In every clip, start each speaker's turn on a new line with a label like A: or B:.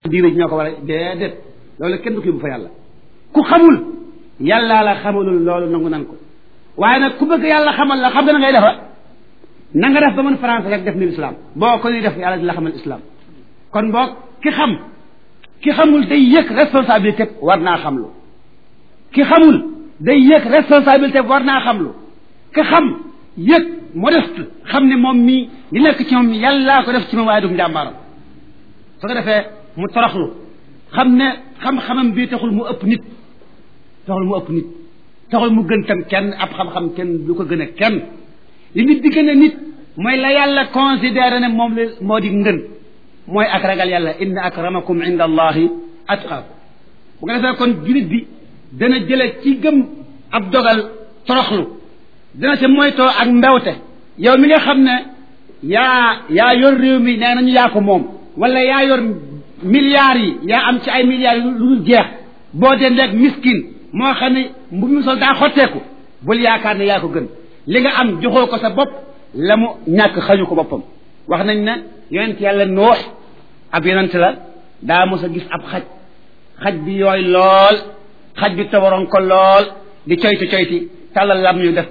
A: diine ji ñoo ko war a déedéet loolu kenn du ko yóbbu fa yàlla ku xamul yàllaa la xamalul loolu nangu nan ko waaye nag ku bëgg yàlla xamal la xam nga na ngay defa na nga def ba mën français rek def ni islam boo ko ni def yàlla di la xamal islam kon boog ki xam ki xamul day yëg responsabilité war naa xamlu ki xamul day yëg responsabilité war naa xamlu ki xam yëg modeste xam ne moom mii li nekk ci moom yàllaa ko def ci moom waaye du njàmbaaram su ko defee mu toroxlu xam ne xam-xamam bii taxul mu ëpp nit taxul mu ëpp nit taxul mu gën tam kenn ab xam-xam kenn du ko gën a kenn li nit di gën a nit mooy la yàlla considéré ne moom la moo di ngën mooy ak ragal yàlla inna akramakum inda allahi atqaakum bu ko defee kon julit bi dana jële ci gëm ab dogal toroxlu dana ca moytoo ak mbewte yow mi nga xam ne yaa yaa yor réew mi nee nañu yaa ko moom wala yaa yor milliards yi yaa am ci ay milliards yi lu dul jeex boo dee ndeeg miskin moo xam ne mbu mu sol daa xotteeku bul yaakaar ne yaa ko gën li nga am joxoo ko sa bopp la mu ñàkk xañu ko boppam wax nañ ne yonent yàlla noox ab yonent la daa mos a gis ab xaj xaj bi yooy lool xaj bi tawaroon ko lool di coyti coyti tàllal lam ñu def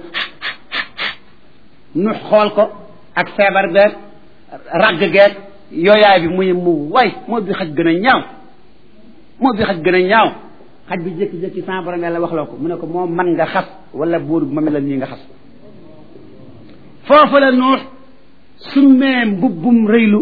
A: nu xool ko ak feebar beeg ragg geeg yooyaay bi muy mu way moo bi xaj gën a ñaaw moo bi xaj gën a ñaaw xaj bi jékki-jékki sans borom yàlla wax loo ko mu ne ko moo man nga xas wala buur ma mel la nii nga xas foofu la nuux summee mbubbum rëylu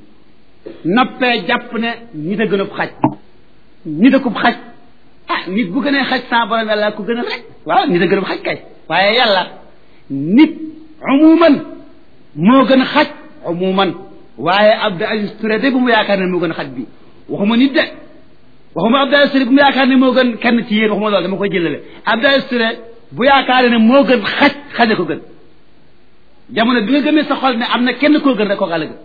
A: noppee jàpp ne nit a gën a xaj nit a kub xaj ah nit bu gënee xaj sans borom yàlla ku gën a rek waaw nit a gën a xaj kay waaye yàlla nit umuman moo gën a xaj umuman waaye Abdou Aziz Touré de bu mu yaakaar ne moo gën a xaj bi waxuma nit de waxuma Abdou Aziz Touré bu mu yaakaar ne moo gën kenn ci yéen waxuma loolu dama koy jëlale Abdou Aziz Touré bu yaakaar ne moo gën xaj xaje ko gën jamono bi nga gëmee sa xol ne am na kenn koo gën rek kooka la gën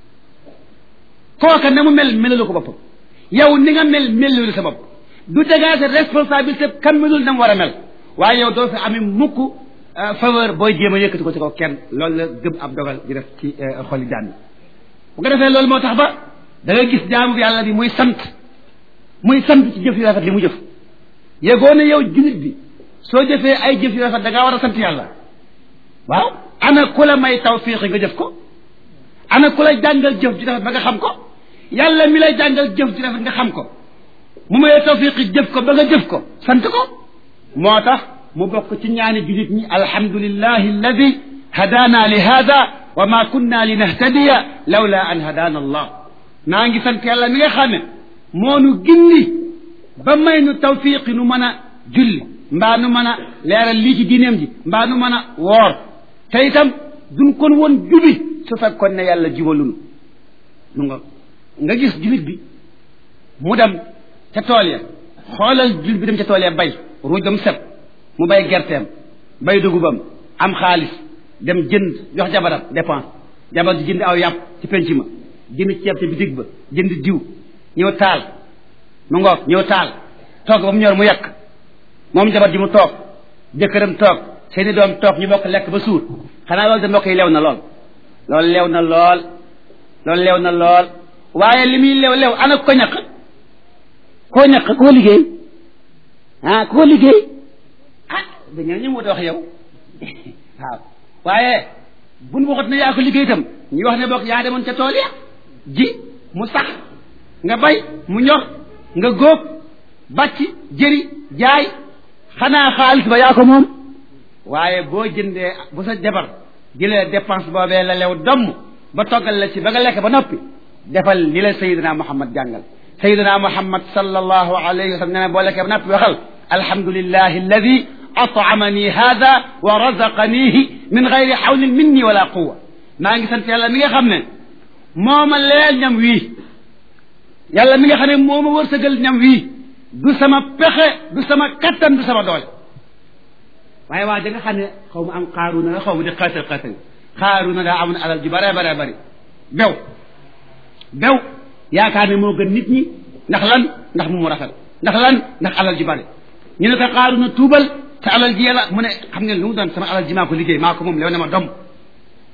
A: kooka na mu mel melalu ko boppam yow ni nga mel melalu sa bopp du dégager responsabilité kam melul na mu war a mel waaye yow doo fi amee mukk faveur booy jéem a yëkkati ko ci kaw kenn loolu la gëm ab dogal di def ci xoli jaan bu ko defee loolu moo tax ba da nga gis jaamu yàlla bi muy sant muy sant ci jëf yu rafet li mu jëf yegoo ne yow jullit bi soo jëfee ay jëf yu rafet da ngaa war a sant yàlla waaw ana ku la may tawfiq nga jëf ko ana ku la jàngal jëf ju rafet ba nga xam ko yàlla mi lay jàngal jëf ju rafet nga xam ko mu may tawfiq jëf ko ba nga jëf ko sant ko moo tax mu bokk ci ñaani jullit ñi alhamdulillahi alladi hadaana li hada wa ma kunna li nahtadiya lawla an hadaana allah naa ngi sant yàlla mi nga xam ne moo nu gindi ba may nu tawfiqi nu mën a julli mbaa nu mën a leeral lii ci diineem ji mbaa nu mën a woor te itam duñ kon woon jubi su fekkoon ne yàlla jibalunu nu nga nga gis julit bi mu dem ca tool ya xoolal julit bi dem ca tool ya bay ruuj ba mu set mu bay gerteem bay dugubam am xaalis dem jënd jox jabaram dépense jabar ji jënd aw yàpp ci penc ma jënd ceeb ci bitig ba jënd diw ñëw taal mu ngoog ñëw taal toog ba mu ñor mu yekk moom jabar ji mu toog jëkkëram toog seeni doom toog ñu bokk lekk ba suur xanaa loolu de mbokk yi lew na lool loolu lew na lool loolu lew na lool waaye li muy lew lew ana ko ñaq koo ñaq koo liggéey ah koo liggéey ah dañoo ñu wut wax yow waaw waaye buñ waxut ne yaa ko liggéey itam ñu wax ne bokk yaa demoon ca tool ya ji mu sax nga bay mu ñor nga góob bàcc jëri jaay xanaa xaalis ba yaa ko moom waaye boo jëndee bu sa jabar jëlee dépense boobee la lew domm ba toggal la ci ba nga lekk ba noppi defal li la sayidina muhammad jàngal sayidina muhammad sallallahu alayhi wa sallam nee na boo lekkee ba noppi waxal alhamdulillahi alladi atamani hada wa razaqanihi min gayri xawlin minni wala quwa maa ngi sant yàlla mi nga xam ne moo ma leel ñam wii yàlla mi nga xam ne moo ma wërsëgal ñam wii du sama pexe du sama kattan du sama doole waaye waa da nga xam ne xaw ma am xaaruna la xaw ma di xaatal xaatal xaaruna daa amoon alal ju bare bare bari bew bew yaakaar ne moo gën nit ñi ndax lan ndax mu mu rafet ndax lan ndax alal ju bari ñu ne ko xaaruna tuubal te alal ji yàlla mu ne xam ngeen lu mu doon sama alal ji maa ko liggéey maa ko moom lew ne ma dom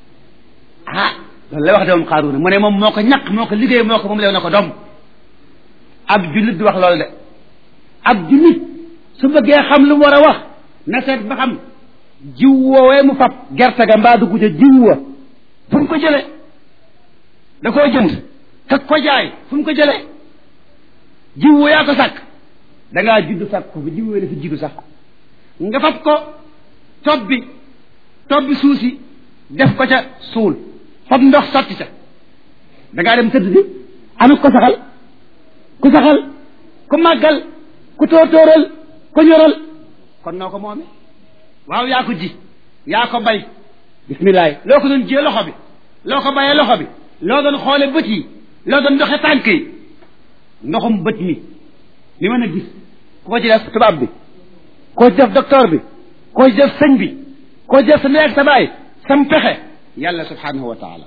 A: ah loolu la wax de moom xaaruna mu ne moom moo ko ñaq moo ko liggéey moo ko moom lew na ko dom ab jullit di wax loolu de ab jullit su bëggee xam lu mu war a wax na seet ba xam jiw woowee mu fab gerte ga mbaa dugg ca jiw wa fu mu ko jële da koo jënd kak ko jaay fu mu ko jële jiw wa yaa ko sàkk da ngaa judd sàkk ko fi jiw wa dafa jiddu sax nga fab ko tob bi tob bi suuf si def ko ca suul fab ndox sotti ca da ngaa dem tëdd bi anu ko saxal ku saxal ku màggal ku tóortóoral ku ñoral kon noo ko moome waaw yaa ko ji yaa ko bay bisimilah loo ko doon jiyee loxo bi loo ko bayee loxo bi loo doon xoole bët yi loo doon doxe tànk yi ndoxum bët mi li mën a gis ku ko ci def tubaab bi koo ci def docteur bi koo ci def sëñ bi koo ci def sa ndey ak sa baay sam pexe yàlla subhanahu wa taala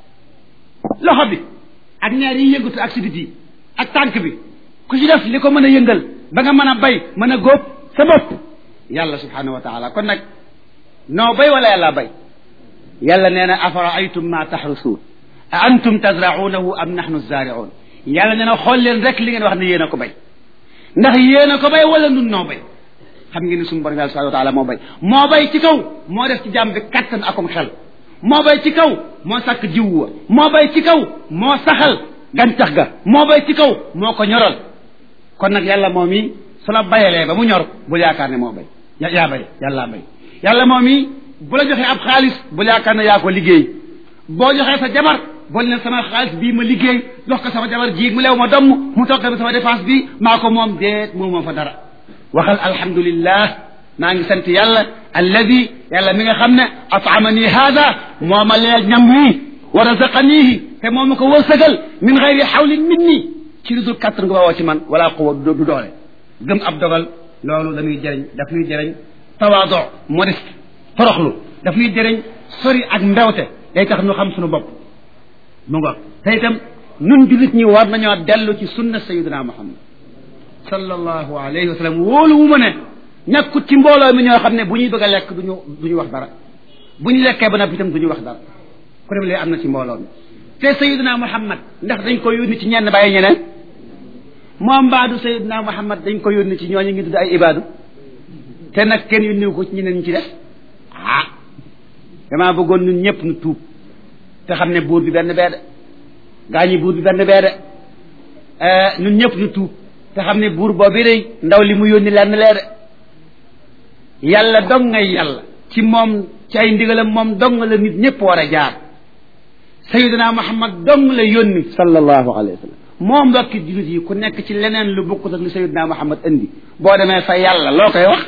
A: loxo bi ak ñaar yi yëngatu ak sidit yi ak tànk bi ku ci def li ko mën a yëngal ba nga mën a bay mën a góob sa bopp yàlla subhanahu wa taala kon nag noo bay wala yàlla bay yàlla nee na afaraaytum ma taxrusuun a antum tazraunahu am nahnu zaariun yàlla nee na xool leen rek li ngeen wax ne yéen a ko bay ndax yéen a ko bay wala nun noo bay xam ngeen ni suñu borom yàlla subhanahu wa taala moo bay moo bay ci kaw moo def ci jàmm bi kattan akum xel moo bay ci kaw moo sàkk jiw wa moo bay ci kaw moo saxal gàncax ga moo bay ci kaw moo ko ñoral kon nag yàlla moom yi su la bayalee ba mu ñor bul yaakaar ne moo bay ya yaa bay yàllaa bay yàlla moom yi bu la joxee ab xaalis bul yaakaar ne yaa ko liggéey boo joxee sa jabar bol ne sama xaalis bii ma liggéey jox ko sama jabar jiig mu leew ma domm mu toggal sama dépense bi maa ko moom déet moom moo fa dara waxal alhamdulillah maa ngi sant yàlla alladi yàlla mi nga xam ne atamani hada moo ma leel ñam wii wa razaqanihi te moo ma ko wërsëgal min xayri xawlin minni ci lu dul kàttan nga bawoo ci man wala quwa du doole gëm ab dogal loolu dañuy jëriñ daf ñuy jëriñ tawaado modeste toroxlu daf ñuy jëriñ sori ak mbewte day tax ñu xam suñu bopp mu ngoog te itam nun jullit ñi war nañoo dellu ci sunna sayidina muhammad sallallahu alayhi wa sallam wóolu wu ma ne nekkut ci mbooloo mi ñoo xam ne bu ñuy bëgg a lekk duñu du ñu wax dara bu ñu lekkee ba noppi itam du ñu wax dara ku dem lee am na ci mbooloo mi te sayidina muhammad ndax dañ ko yónni ci ñenn bàyyi ñeneen moom mbaadu sayidina muhammad dañ ko yónni ci ñooñu ngi tudd ay ibaadu te nag kenn yónniwu ko ci ñeneen ñi ci def ah damaa bëggoon ñun ñëpp nu tuub te xam ne buur bi benn bee de gaa ñi buur bi benn bee de ñun ñëpp ñu tuub te xam ne buur boobu day ndaw li mu yónni lenn lee de yàlla dong ngay yàlla ci moom ci ay ndigalam moom dong la nit ñëpp war a jaar sayidina muhammad dong la yónni sallallahu alayhi wa sallam moo mbokki jullit yi ku nekk ci leneen lu bokkut ak li sayidina muhammad indi boo demee fa yàlla loo koy wax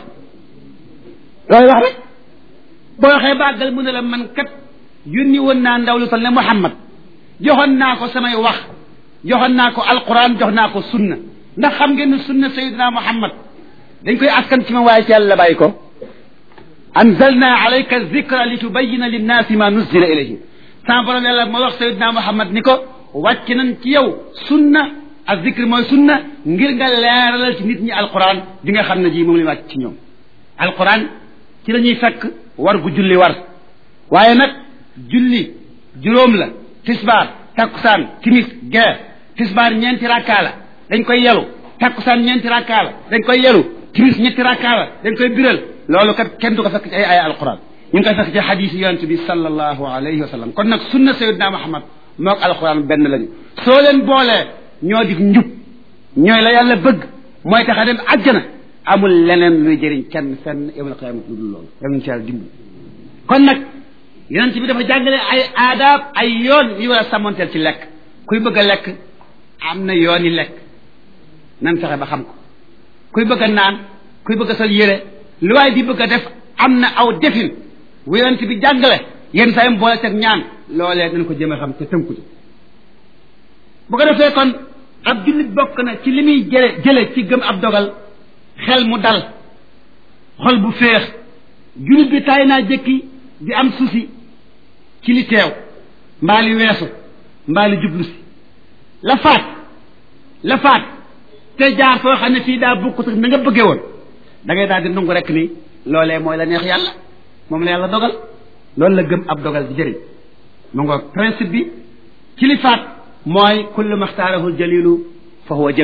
A: looy wax rek boo waxee bàggal mu ne la man kat yónni woon naa ndaw lu toll ne muhammad joxoon naa ko samay wax joxoon naa ko alquran jox naa ko sunna ndax xam ngeen ne sunna sayidina muhammad dañ koy askan ci ma waaye ci yàlla bàyyi ko anzalna alayka zikra li tubayina linnaasi ma nuzila ilayhim sama borom yàlla moo wax sayidina muhammad ni ko wàcc nañ ci yow sunna ak zikr mooy sunna ngir nga leeralal ci nit ñi alquran di nga xam ne ji moom la wàcc ci ñoom alquran ci la ñuy fekk war gu julli war waaye nag julli juróom la tisbaar takkusaan timis gee tisbaar ñeenti rakkaa la dañ koy yelu takkusaan ñeenti rakkaa la dañ koy yelu timis ñetti rakkaa la dañ koy biral loolu kat kenn du ko fekk ci ay ay alquran ñu ngi koy fekk ci xadiis yonent bi sallallahu alayhi wa sallam kon nag sunna sayyidina muhammad mook alquran benn lañu soo leen boolee ñoo di njub ñooy la yàlla bëgg mooy tax a dem àjjana amul leneen luy jëriñ kenn fenn yawmal qiyaamati lu dul loolu yal nañu ci yàlla dimbali kon nag yonent bi dafa jàngale ay aadaab ay yoon yu war a sàmmanteel ci lekk kuy bëgg a lekk am na yoon yi lekk nan fexe ba xam ko kuy bëgg a naan kuy bëgg a sol yére lu waay di bëgg a def am na aw defin wu yonent bi jàngale yenn saa yim boole teg ñaan loolee nañ ko jëm a xam te tënku ci bu ko defee kon ab jullit bokk na ci li muy jële jële ci gëm ab dogal xel mu dal xol bu féex jullit bi taay naa jëkki di am susi ci li teew mbaa li weesu mbaa li jublu si la faat la faat te jaar foo xam ne fii daa bokkut ak na nga bëggee woon da ngay daal di nangu rek ni loolee mooy la neex yàlla moom la yàlla dogal loolu la gëm ab dogal di jëriñ mu nga principe bi ci li faat mooy kullu maxtaarahu jalilu fa huwa jamil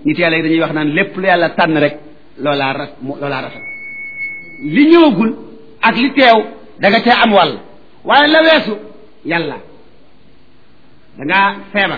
A: nit yàlla yi dañuy wax naan lépp lu yàlla tànn rek loolaa ra loolaa rafet li ñëwagul ak li teew da nga cee am wàll waaye la weesu yàlla dangaa feebar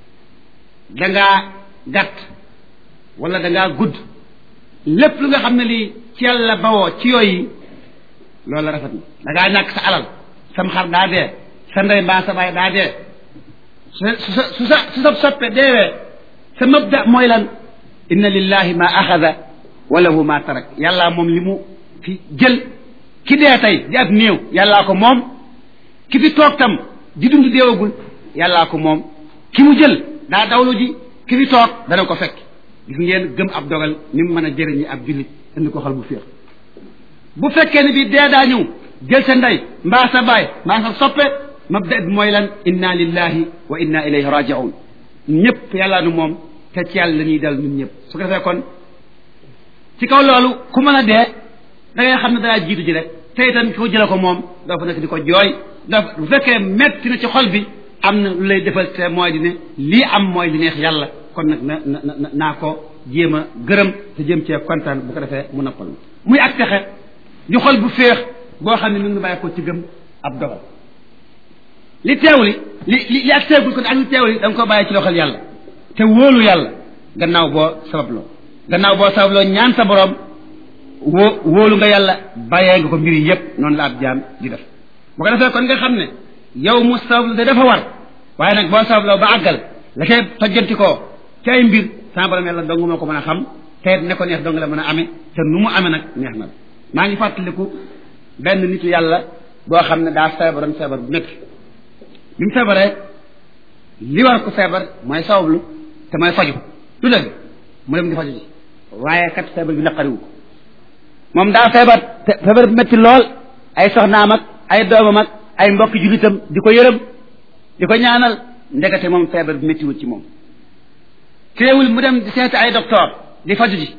A: dangaa gàtt wala dangaa gudd lépp lu nga xam ne lii ci yàlla bawoo ci yooyu loolu la rafet na dangaa ñàkk sa alal sam xar daa dee sa ndey mbaa sa baay daa dee su sa su sa su sa soppe deewee sa mabda mooy lan inna lillahi ma axada wa lahu ma tarak yàllaa moom li mu fi jël ki dee tey di ab néew yàllaa ko moom ki fi toog tam di dund deewagul yàllaa ko moom ki mu jël daa dawlu ji ki fi toog dana ko fekk gis ngeen gëm ab dogal ni mu mën a jëriñi ab jullit indi ko xol bu féex bu fekkee ne bi dee daa ñëw jël sa ndey mbaa sa baay mbaa sa soppe mabda bi mooy lan inna lillahi wa inna ilayhi rajiun ñëpp yàlla nu moom te ci yàlla la ñuy dal ñun ñëpp su ko defee kon ci kaw loolu ku mën a dee da ngay xam ne danaa jiitu ji rek te itam ki ko jële ko moom doo fa nekk di ko jooy doo bu fekkee metti na ci xol bi am na lu lay defal te mooy di ne lii am mooy li neex yàlla kon nag na na naa ko jéem a gërëm te jéem cee kontaan bu ko defee mu noppal muy ak texe ñu xol bu féex boo xam ne mi ngi bàyyi ko ci gëm ab dogal li teew li li li li ak teegul ko ak li teew li da nga ko bàyyi ci loxol yàlla te wóolu yàlla gannaaw boo sababloo gannaaw boo sababloo ñaan sa borom woo wóolu nga yàlla bàyyee nga ko mbir yi yépp noonu la ab jaam di def bu ko defee kon nga xam ne yow mu sabablu de dafa war waaye nag boo sababloo ba àggal la koy tojjanti koo ci ay mbir sama borom yàlla dong moo ko mën a xam te ne ko neex dong la mën a amee te nu mu amee nag neex na maa ngi fàttaliku benn nitu yàlla boo xam ne daa feebaroon feebar bu métti bi mu feebaree li war ko feebar mooy sabablu te mooy faju du dëgg mu dem di faju ji waaye kat feebar bi naqariwu ko moom daa feebar te feebar bu métti lool ay soxnaam ak ay doomam ak ay mbokki jullitam di ko yërëm di ko ñaanal ndekete moom feebar bi méttiwul ci moom teewul mu dem di seeti ay docteur di faju ji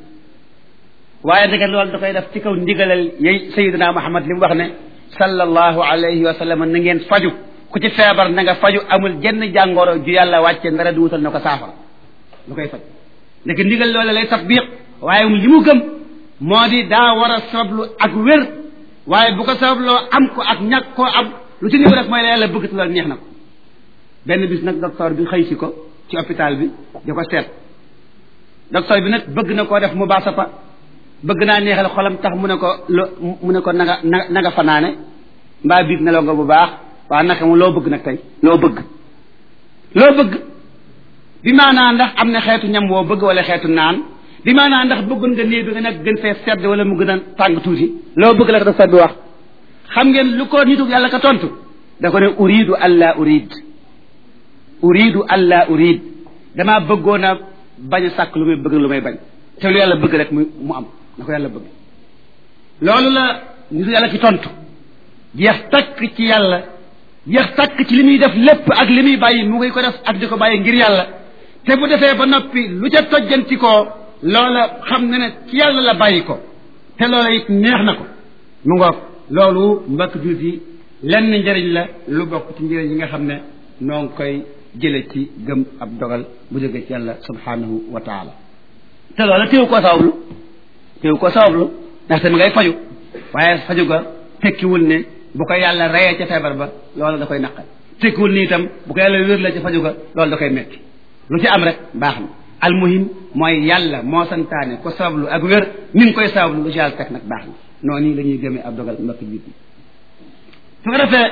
A: waaye ndeke loolu da koy def ci kaw ndigalal yey sayidina muhammad li mu wax ne sallallahu alayhi wa sallam na ngeen faju ku ci feebar na nga faju amul jenn jàngoro ju yàlla wàcce ndara di wutal na ko saafara lu koy faj ndeke ndigal loola lay tatbiq waaye li mu gëm moo di daa war a sabablu ak wér waaye bu ko sababloo am ko ak ñàkk koo am lu ci ñëw rek mooy la yàlla bëgg te loolu neex na ko benn bis nag docteur bi xëy si ko ci hôpital bi di ko seet docteur bi nag bëgg na koo def mu baasapa bëgg naa neexal xolam tax mu ne ko lo mu ne ko na nga na nga fanaane mbaa biig nelaw nga bu baax waa naka mu loo bëgg nag tey loo bëgg loo bëgg bi maanaa ndax am na xeetu ñam woo bëgg wala xeetu naan bi maanaa ndax bëggoon nga néeg bi nga nekk gën fee sedd wala mu gën a tàng tuuti loo bëgg la ko docteur bi wax xam ngeen lu ko nitu yàlla ka tontu da ko ne uridu alla urid uridu alla urid damaa bëggoon a bañ a sàkk lu may bëgg lu may bañ te lu yàlla bëgg rek mu mu am na ko yàlla bëgg loolu la nitu yàlla ki tontu jeex takk ci yàlla jeex takk ci li muy def lépp ak li muy bàyyi mu ngi ko def ak di ko bàyyi ngir yàlla te bu defee ba noppi lu ca tojjanti koo loola xam na ne ci yàlla la bàyyi ko te loola it neex na ko mu ngoog loolu mbokk jullit yi lenn njëriñ la lu bokk ci njëriñ yi nga xam ne noo ngi koy jële ci gëm ab dogal bu jóge ci yàlla subhanahu wa taala te loola téew koo sabablu téew koo sabablu ndaxte mi ngay faju waaye faju ga tekkiwul ne bu ko yàlla reyee ca feebar ba loola da koy naqal tekkiwul ni itam bu ko yàlla wér la ca faju ga loolu da koy metti lu ci am rek baax na almuhim mooy yàlla moo santaane ko sabablu ak wér mi ngi koy sabablu lu ci yàlla teg nag baax na noonu nii la ñuy gëmee ab dogal mbokk jiit yi su ko defee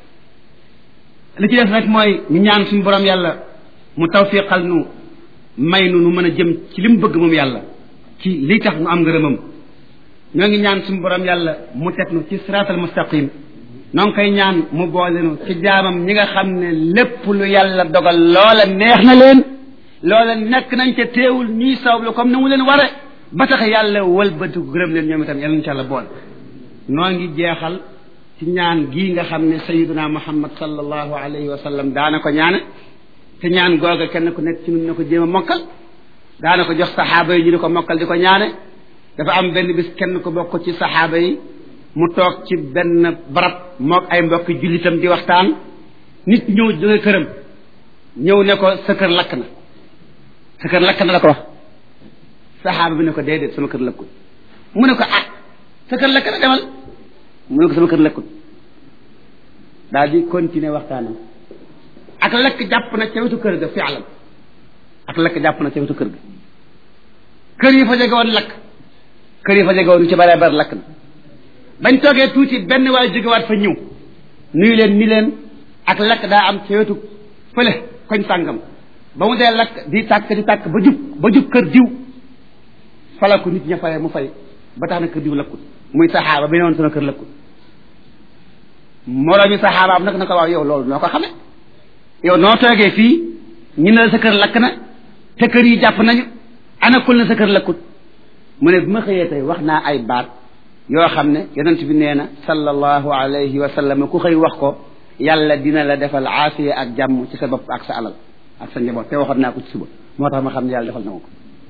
A: li ci def rek mooy ñu ñaan suñu borom yàlla mu tawfiqal nu may nu nu mën a jëm ci li mu bëgg moom yàlla ci lii tax nu am ngërëmam ñoo ngi ñaan suñu borom yàlla mu teg nu ci siraatal mustaqim noo ngi koy ñaan mu boole nu ci jaamam ñi nga xam ne lépp lu yàlla dogal loola neex na leen loola nekk nañ ca teewul ñuy sawlu comme ni mu leen ware ba tax yàlla wëlbati gërëm leen ñoom itam yàlla incha allah boole noo ngi jeexal ci ñaan gii nga xam ne sayiduna muhammad sallallahu alayhi wa sallam daana ko ñaane te ñaan googa kenn ku nekk ci nun na ko jéem a mokkal daana ko jox saxaaba yi ñu di ko mokkal di ko ñaane dafa am benn bis kenn ko bokk ci saxaaba yi mu toog ci benn barab mook ay mbokki jullitam di waxtaan nit ñëw jóge këram ñëw ne ko sa kër lakk na sa kër lakk na la ko wax saxaaba bi ne ko déedéet sama kër lëkkut mu ne ko ah sa kër lëkk na demal mu ne ko sama kër lëkkut daal di continuer waxtaanam ak lakk jàpp na ca wetu kër ga fialam ak lakk jàpp na ca wetu kër ga kër yi fa jege woon lakk kër yi fa jege woon ci bare bare lakk na bañ toogee tuuti benn waay jógewaat fa ñëw nuyu leen ni leen ak lakk daa am ca wetu fële koñ sàngam ba mu dee lakk di tàkk di tàkk ba jub ba jub kër diw fala ko nit ña fayee mu fay ba tax na kër diw lakkut muy saxaaba bi ne woon sama kër lakkut moroomi saxaabaam nag na ko waaw yow loolu noo ko xame yow noo toogee fii ñu ne la sa kër lakk na te kër yi jàpp nañu ana kul na sa kër lakkut mu ne bi ma xëyee tey wax naa ay baat yoo xam ne yonent bi nee na sallallahu alayhi wa sallam ku xëy wax ko yàlla dina la defal aafiya ak jàmm ci sa bopp ak sa alal ak sa njaboot te waxoon naa ko ci suba moo tax ma xam ne yàlla defal na ma ko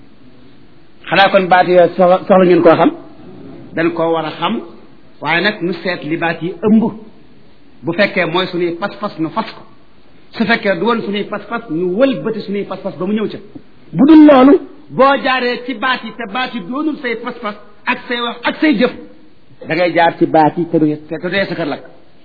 A: xanaa kon baat yooyu soxla soxla ngeen koo xam dañ koo war a xam waaye nag nu seet li baat yi ëmb bu fekkee mooy suñuy pas-pas nu fas ko su fekkee du woon suñuy pas-pas nu wëlbati suñuy pas-pas ba mu ñëw ca bu dul loolu boo jaaree ci baat yi te baat yi doonul say pas-pas ak say wax ak say jëf da ngay jaar ci baat yi te du te dee sa kër lakk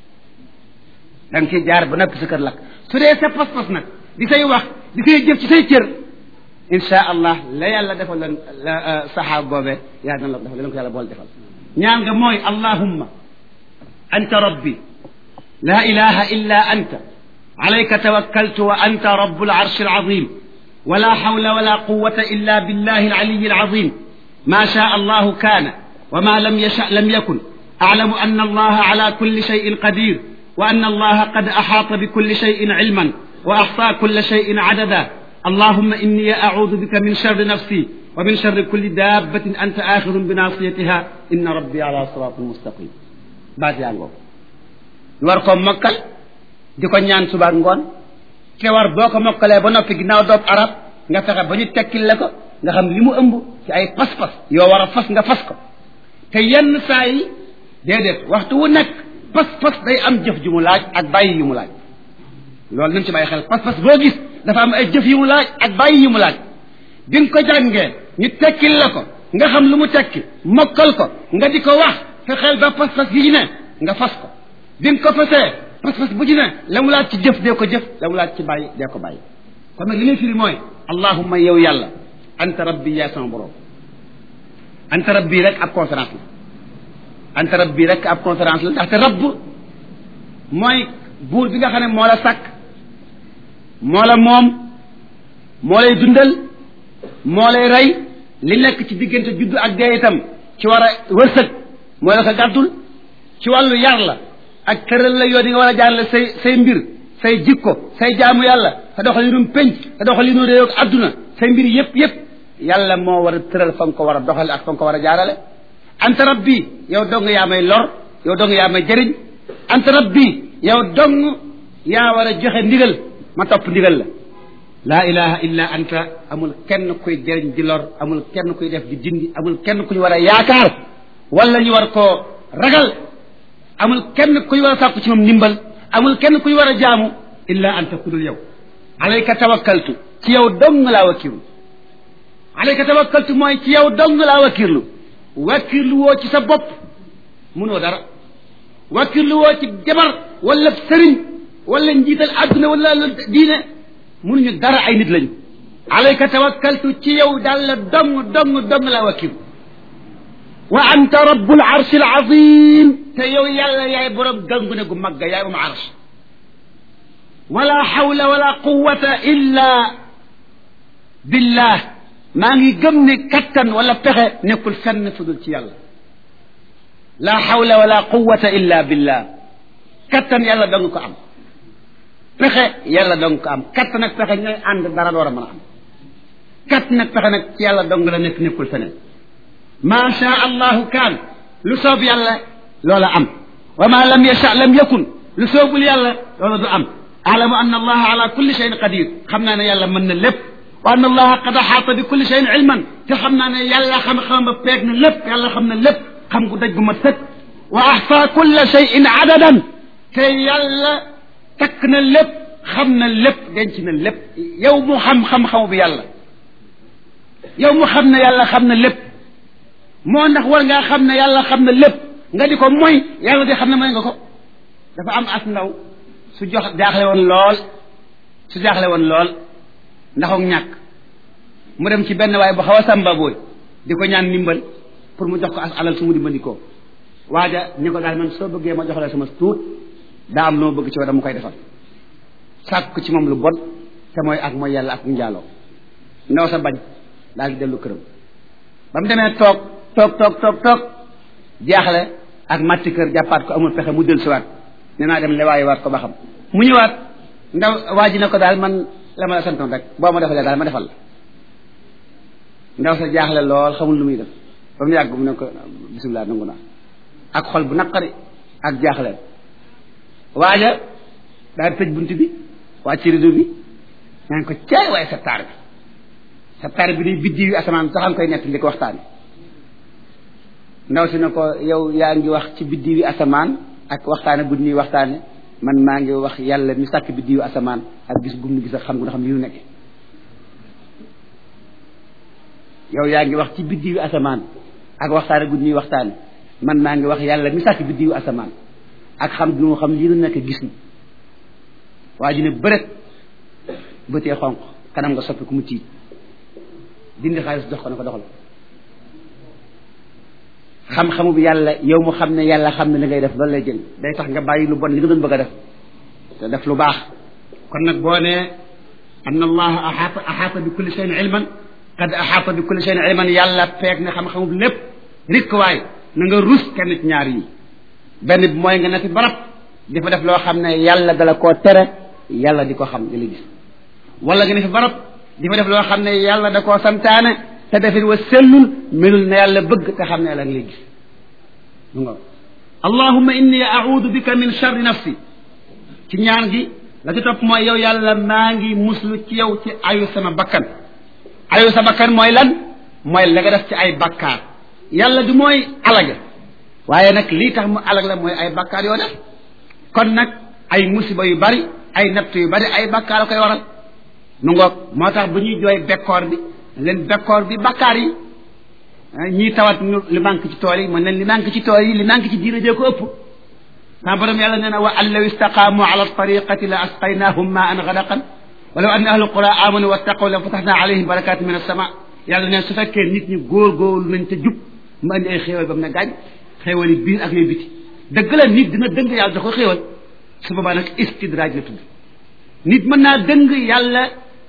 A: da nga ciy jaar ba noppi sa kër lakk su dee sa pas-pas nag di say wax di say jëf ci say cër insha allah la yàlla defal leen la saxaab boobee yaa dana la defal leen ko yàlla bool defal ñaan nga mooy allahumma anta rabbi la ilaha illa anta alayka tawakkaltu wa anta rabbul arshi alazim ولا حول ولا قوة إلا بالله العلي العظيم ما شاء الله كان وما لم يشأ لم يكن أعلم أن الله على كل شيء قدير وأن الله قد أحاط بكل شيء علما وأحصى كل شيء عددا اللهم إني أعوذ بك من شر نفسي ومن شر كل دابة أنت آخذ بناصيتها إن ربي على صراط مستقيم بعد يعني warko mokkal di ko ñaan suba ngoon te war boo ko mokkalee ba noppi ginnaaw doob arab nga fexe ba ñu tekkil la ko nga xam li mu ëmb ci ay pas-pas yoo war a fas nga fas ko te yenn saa yi déedéet waxtu wu nekk pas-pas day am jëf ju mu laaj ak bàyyi yu mu laaj loolu nañ ci bàyyi xel pas-pas boo gis dafa am ay jëf yu mu laaj ak bàyyi yu mu laaj bi nga ko jàngee ñu tekkil la ko nga xam lu mu tekki mokkal ko nga di ko wax fexeel ba pas-pas yi ne nga fas ko bi nga ko fasee pas-pas bu ci ne la mu laaj ci jëf dee ko jëf la mu laaj ci bàyyi dee ko bàyyi kon nag li ngay firi mooy allahumma yow yàlla anta rabbi yaa sama borom anta rabbi rek ab conférence la anta rabbi rek ab conférence la ndaxte rabb mooy buur bi nga xam ne moo la sàkk moo la moom moo lay dundal moo lay rey li nekk ci diggante juddu ak dee itam ci war a wërsëg moo la ko gàddul ci wàllu yar la ak tëral la yoo di nga war a jaarale say say mbir say jikko say jaamu yàlla sa doxalinum penc sa doxalinu réew ak adduna say mbir yépp yépp yàlla moo war a tëral fa nga ko war a doxale ak fa nga ko war a jaarale anta rabbi yow dong yaa may lor yow dong yaa may jëriñ anta rabbi yow dong yaa war a joxe ndigal ma topp ndigal la laa ilaha illa anta amul kenn kuy jëriñ di lor amul kenn kuy def di dindi amul kenn ku ñu war a yaakaar wala ñu war koo ragal amul kenn kuy war a sàkku ci moom ndimbal amul kenn kuy war a jaamu illa anta ku dul yow alayka tawakkaltu ci yow dong laa wakkirlu alayka tawakkaltu mooy ci yow dong laa wakkirlu wakkirlu woo ci sa bopp munoo dara wakkirlu woo ci jabar wala sëriñ wala njiital àdduna wala diine munuñu dara ay nit lañu alayka tawakkaltu ci yow daal la dong dong dong laa wakkirlu wa anta rabbul arshil azim te yow yàlla yaay borom gangu ne gu mag yaay moom arsh wala hawla wala quwwata illa billah maa ngi gëm ne kattan wala pexe nekkul fenn fu dul ci yàlla la hawla wala quwwata illa billah kattan yàlla dong ko am pexe yàlla dong ko am kattan ak pexe ñooy ànd dara door a mën a am kattan ak pexe nag ci yàlla dong la nekk nekkul feneen ma sha allahu kaan lu soob yàlla loola am wa ma lam yasha lam yakun lu soobul yàlla loola du am alamu an allaha ala kulli cheyin qadir xam naa ne yàlla mën na lépp wa an allaha qad axaata bi kulli cheyin ilman te xam naa ne yàlla xam-xam ba peeg na lépp yàlla xam na lépp xam gu daj gu ma sëkk wa axsa kulla cheyin adadan te yàlla takk na lépp xam na lépp denc na lépp yow mu xam xam-xamu bi yàlla yow mu xam ne yàlla xam na lépp moo ndax war ngaa xam ne yàlla xam na lépp nga di ko moy yàlla di xam ne mooy nga ko dafa am as ndaw su jox jaaxle woon lool su jaaxle woon lool ndaxook ñàkk mu dem ci benn waaye bu xaw a sàmba booy di ko ñaan ndimbal pour mu jox ko as alal su mu dimbandikoo waaja ni ko daal man soo bëggee ma jox la sama tuut daa am loo bëgg ci war mu koy defal sàkk ci moom lu bon te mooy ak mooy yàlla ak njaaloo ndaw sa bañ daal di dellu këram ba mu demee toog toog toog toog toog jaaxle ak matti kër jàppaat ko amul pexe mu del siwaat nee naa dem lewaayi waat ko ba xam mu ñëwaat ndaw waa ji ne ko daal man la ma la santoon rek boo ma defalee daal ma defal la ndaw sa jaaxle lool xamul lu muy def ba mu yàgg mu ne ko bisimilah nangu naa ak xol bu naqari ak jaaxle waaja daal tëj bunt bi wàcc ci rideau bi ñaan ko caay waaye sa taar bi sa taar bi day biddi yu asamaan sax nga koy nett ndi ko waxtaane ndaw si ne ko yow yaa ngi wax ci biddi yu asamaan ak waxtaane bu ñuy waxtaane man maa ngi wax yàlla mi sàkk biddi yu asamaan ak gis gum nu gis ak xam nga xam li ñu nekke yow yaa ngi wax ci biddi yu asamaan ak waxtaane bu ñuy waxtaane man maa ngi wax yàlla mi sàkk biddi yu asamaan ak xam lu mu xam lii nu nekk gis ni waa ji ne bërët bëtee xonq kanam nga soppi ku mu tiit dindi xaalis jox ko ne ko doxal xam-xamu bi yàlla yow mu xam ne yàlla xam ne li ngay def loolu lay jël day tax nga bàyyi lu bon li nga doon bëgg a def te def lu baax kon nag boo nee anna allaha axaata axaata bi kulli shay'in ilman qad axaata bi kulli shay'in ilman yàlla feeg ne xam-xamu bi lépp rikk waay na nga rus kenn ci ñaar yi benn bi mooy nga ne fi barab di fa def loo xam ne yàlla dala koo tere yàlla di ko xam di la gis wala nga ne fi barab di fa def loo xam ne yàlla da koo santaane te defit wa sellul melul ne yàlla bëgg te xam ne yàlla ngi lay gis mu nga allahumma inni a'udhu bika min sharri nafsi ci ñaan gi la ci topp mooy yow yàlla maa ngi muslu ci yow ci ayu sama bakkan ayu sa bakkan mooy lan mooy la nga def ci ay bakkaar yàlla du mooy alage waaye nag lii tax mu alag la mooy ay bakkaar yoo def kon nag ay musiba yu bari ay natt yu bari ay bakkaar a koy waral nu ngoog moo tax bu ñuy jooy bekkoor bi leen bekkoor bi bakkaar yi ñii tawat ñu li manque ci tool yi mën leen li manque ci tool yi li manque ci diina jee ko ëpp sama borom yàlla nee na wa an law istaqaamu ala tariqati la asqaynahum ma an gadaqan walaw anna ahlu qura amanu wattaqaw la fataxna alayhim barakatin min as-sama yàlla neen su fekkee nit ñi góor-góorlu nañ te jub mu andi ay xéewal ba mu ne gaañ xéewal yi biir ak yooyu biti dëgg la nit dina dëng yàlla da ko xéewal su boobaa nag istidraaj la tudd nit mën naa dëng yàlla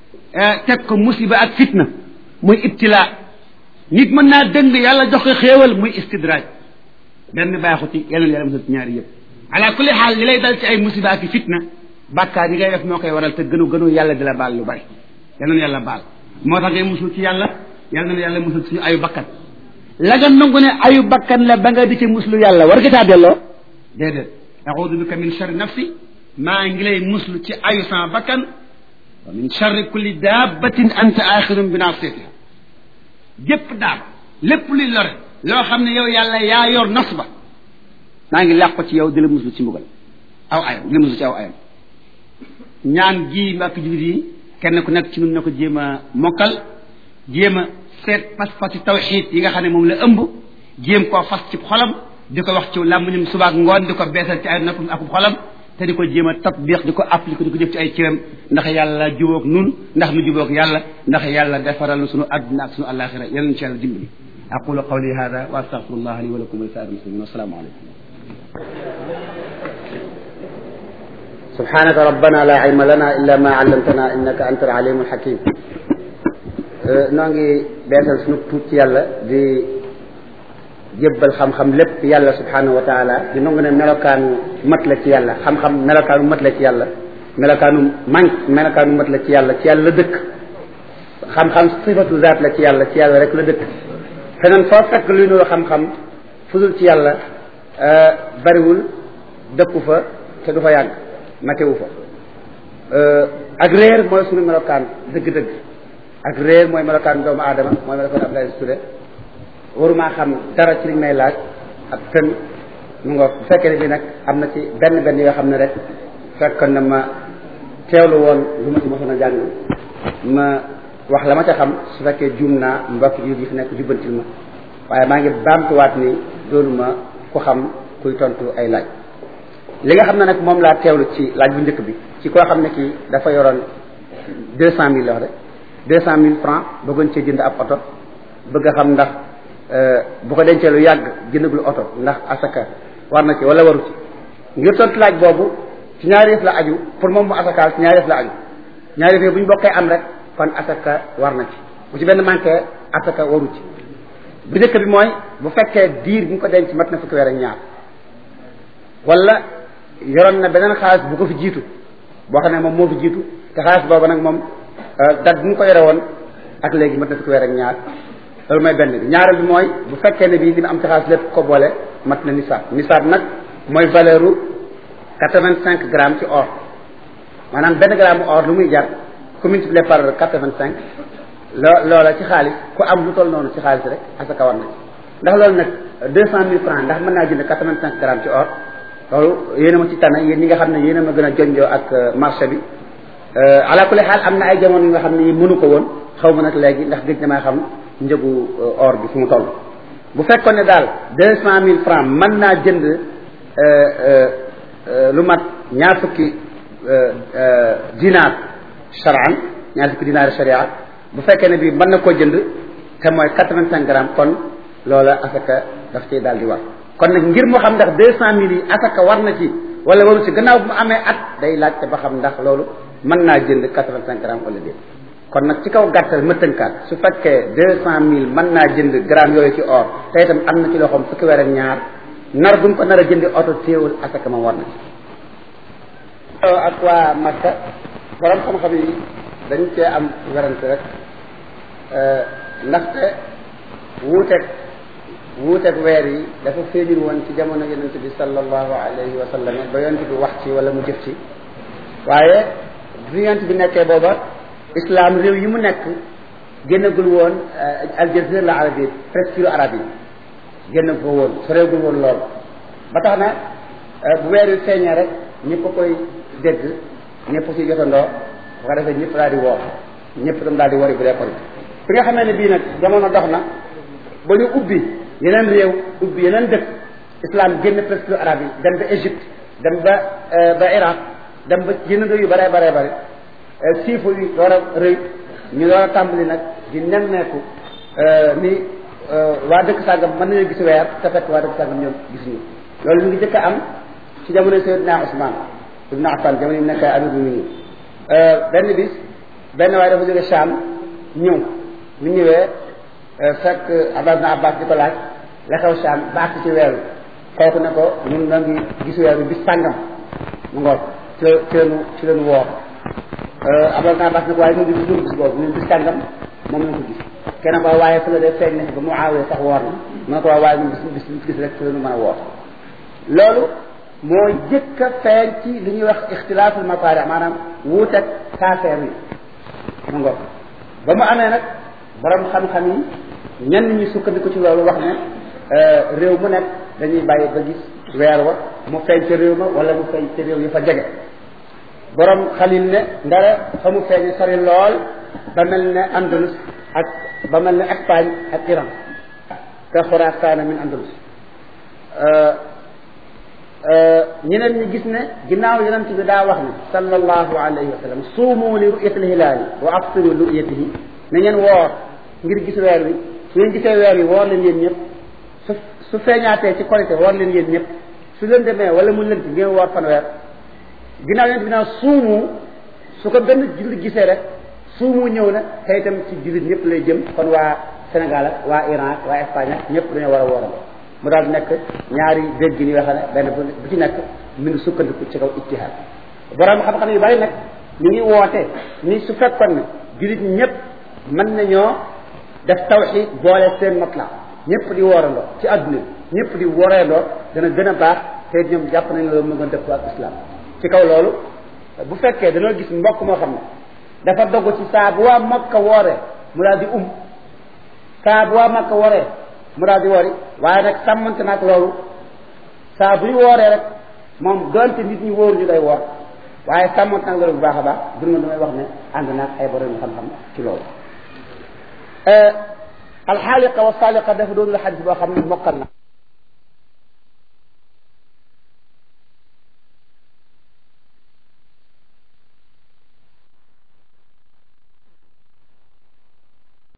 A: teg ko musiba ak fitna muy ibtilaa nit mën naa dëng yàlla jox ko xéewal muy istidraaj benn baaxu ci yeneen yàlla musal ci ñaari yëpp ala kulli xaal li lay dal ci ay musiba ak fitna bàkkaar yi ngay def moo koy waral te gënu gënu yàlla di la baal lu bari yal na yàlla baal moo tax ngay musul ci yàlla yal na yàlla musul ci suñu ayu bakkan la nga nangu ne ayu bakkan la ba nga di ci muslu yàlla war nga caa delloo déedéet audu bika min charri nafsi maa ngi lay muslu ci ayu sama bakkan wa min charri kulli dabbatin anta axirun bi nasiyatiha jépp daab lépp luy lore loo xam ne yow yàlla yaa yor nos ba maa ngi làqu ci yow di la muslu ci mbugal aw ayam di la muslu ci aw ayam ñaan gii mbàkk jullit yi kenn ku nekk ci ñun na ko jéem a mokkal jéem a seet pas-pasi tawxiid yi nga xam ne moom la ëmb jéem koo fas ci xolam di ko wax ci làmmiñam subaak ngoon di ko beesal ci ay noppam ak xolam te di ko jéem a tatbiq di ko appliqué di ko jëf ci ay cëram ndax yàlla jubóog nun ndax nu jubóog yàlla ndax yàlla defaral nu sunu àdduna ak sunu àllaaxira yal nañu ci yàlla dimbali aqulu qawli hada wa astaghfirullah li wa lakum wa li saa'iril muslimin wassalaamu aleykum
B: سبحانك ربنا لا علم لنا إلا ما علمتنا إنك أنت العليم الحكيم noo ngi beesal sunu tuut ci yàlla di jébbal xam-xam lépp yàlla subhanahu wa taala di nangu ne melokaanu mat la ci yàlla xam-xam melokaanu mat la ci yàlla melokaanu manq melokaanu mat la ci yàlla ci yàlla la dëkk xam-xam sifatu zaat la ci yàlla ci yàlla rek la dëkk feneen foo fekk luy nuru xam-xam fudul ci yàlla bariwul dëkku fa te du fa yàgg matewu fa ak réer mooy sunu melokaan dëgg-dëgg ak réer mooy melokaan doomu aadama mooy melokaan Abdoulaye Touré waruma xam dara ci liñ may laaj ak fen mu nga bu fekkee ne bi nag am na ci benn benn yoo xam ne rek fekkoon na ma teewlu woon lu ma ci mosoon a jàng ma wax la ma ca xam su fekkee juum naa mbokk yi fi nekk jubbantil ma waaye maa ngi baamtuwaat ni doonu ma ku xam kuy tontu ay laaj li nga xam ne nag moom laa teewlu ci laaj bu njëkk bi ci koo xam ne kii dafa yoroon deux cent mille la wax de deux cent mille francs bëggoon cee jënd ab oto bëgg a xam ndax bu ko dencee lu yàgg jëndagul oto ndax asaka war na ci wala waru ci ngir tontu laaj boobu ci ñaari yëf la aju pour moom mu asakaal ci ñaari yëf la aju ñaari yëf bu ñu bokkee am rek kon asaka war na ci bu ci benn manqué asaka waru ci bu njëkk bi mooy bu fekkee diir bi ñu ko denc mat na fukki weer ak ñaar wala yoroon na beneen xaalis bu ko fi jiitu boo xam ne moom moo fi jiitu te xaalis boobu nag moom dat bi mu ko yore woon ak léegi mat na fukki weer ak ñaar loolu mooy benn bi ñaareel bi mooy bu fekkee ne bii li mu am ci xaalis lépp ko boole mat na nisaab nisaab nag mooy valeur u quatre-vingt-cinq grammes ci or maanaam benn gramme or lu muy jar ku multiplié par quatre-vingt-cinq loo loola ci xaalis ku am lu toll noonu ci xaalis rek asaka war na ci ndax loolu nag deux cent mille francs ndax mën naa jënd quatre-vingt-cinq grammes ci or loolu yéen a ma ci tànn yéen ñi nga xam ne yéen a ma gën a jonjoo ak marché bi ala kulli xaal am na ay jamono yi nga xam ne yi mënu ko woon xaw ma nag léegi ndax gëj na maa xam njëgu or bi fu mu toll bu fekkoon ne daal deux cent mille francs mën naa jënd lu mat ñaar fukki dinaar charan ñaar fukki dinaar sharia bu fekkee ne bii mën na koo jënd te mooy quatre-vingt-cinq grammes kon loola asaka daf ciy daal di war kon nag ngir mu xam ndax deux cent mille yi asaka war na ci wala waru ci gannaaw bu mu amee at day laajte ba xam ndax loolu mën naa jënd quatre-vingt-cinq grammes wala déet kon nag ci kaw gàttal ma tënkaat su fekkee deux cent mille mën naa jënd gramme yooyu ci or te itam am na ci loxoom fukki weer ak ñaar nar bu mu ko nar a jëndi oto téewul asaka ma war na ci ak waa Makka borom xam-xam yi dañ cee am werante rek ndaxte wuuteeg wuuteeg weer yi dafa féeñul woon ci jamono yonent bi sallallahu alayhi wa sallam ba yonent bi wax ci wala mu jëf ci waaye bi yonent bi nekkee booba islam réew yi mu nekk génnagul woon aljazira la arabie presqu'île arabe yi génn ko woon soreegul woon lool ba tax na bu weer wi feeñee rek ñëpp a koy dégg ñëpp ci jotandoo bu ko defee ñëpp daal di woor ñëpp tam daal di wari bu dee kori fi nga xamee ne bii nag jamono dox na ba ñu ubbi yeneen réew ubbi yeneen dëkk islam génn presqu'île arabe yi dem ba Égypte dem ba ba Irak dem ba yeneen réew yu bare bare bare siifu yi door a rëy ñu door a tàmbali nag di nemmeeku ni waa dëkk sàngam mën nañu gis weer te fekk waa dëkk sàngam ñoom gisuñu loolu mu ngi jëkk a am ci jamono Seydina Ousmane ibn Affan jamono yi mu nekk amir bu minin benn bis benn waaye dafa jóge Cham ñëw bu ñëwee fekk Abdallah ibn Abbas di ko laaj la xew Cham baax ci weer wi kooku ne ko ñun na ngi gis weer wi bis sàngam mu ngoog ci ci leenu ci leenu woor Abdallah ibn Abbas ne ko waaye ñu ngi gis bis boobu ñun bis sàngam moom lañ ko gis kenn ko waaye fu la dee feeñ na ba mu aawee sax woor na mu ne ko waaye waaye ñun bis bis bis gis rek ci leenu mën a woor loolu moo jëkk a feeñ ci li ñuy wax ixtilaaful mafaari maanaam wuuteeg saafeer yi mu ngoog ba mu amee nag borom xam-xam yi ñenn ñi sukkandiku ci loolu wax ne réew mu nekk dañuy bàyyi ba gis weer wa mu feeñ ca réew ma wala mu feeñ ca réew yi fa jege borom xalil ne ndara fa mu feeñ sori lool ba mel ne Andalus ak ba mel ne Espagne ak Iran ka Xuraasaan min Andalus ñeneen ñi gis ne ginnaaw yonent bi daa wax ne sallallahu alayhi wa sallam suumu li ru'yatil hilaali wa aftiru li ru'yatihi na ngeen woor ngir gis weer wi su ngeen gisee weer wi woor leen yéen ñëpp su su feeñaatee ci korité woor leen yéen ñëpp su leen demee wala mu lënt ngeen woor fanweer ginnaaw yonent bi naa suumu su ko benn jullit gisee rek suumu ñëw na te itam ci jullit ñëpp lay jëm kon waa Sénégal ak waa Iran ak waa Espagne ak ñëpp dañoo war a wooral mu daal nekk ñaari dégg ni yoo xam ne benn bu ci nekk mi ngi sukkandiku ci kaw ittihaad borom xam-xam yu bari nag ñu ngi woote ni su fekkoon ne jullit ñëpp mën nañoo def tawxiid boole seen matla ñëpp di woorandoo ci adduna bi ñëpp di woreendoo dana gën a baax te ñoom jàpp nañ loolu mu gën dëppoo ak islam ci kaw loolu bu fekkee dañoo gis mbokk moo xam ne dafa dogg ci saa bu waa Makka wooree mu daal di um saa bu waa Makka wooree mu daal di wori waaye nag sàmmante nag loolu saa bu ñu wooree rek moom donte nit ñi wóoru ñu day woor waaye sàmmante nag loolu bu baax a baax dund na damay wax ne ànd naag ay borom xam-xam ci loolu alxaaliqa wa saaliqa dafa doon la xadis boo xam ne mokkal na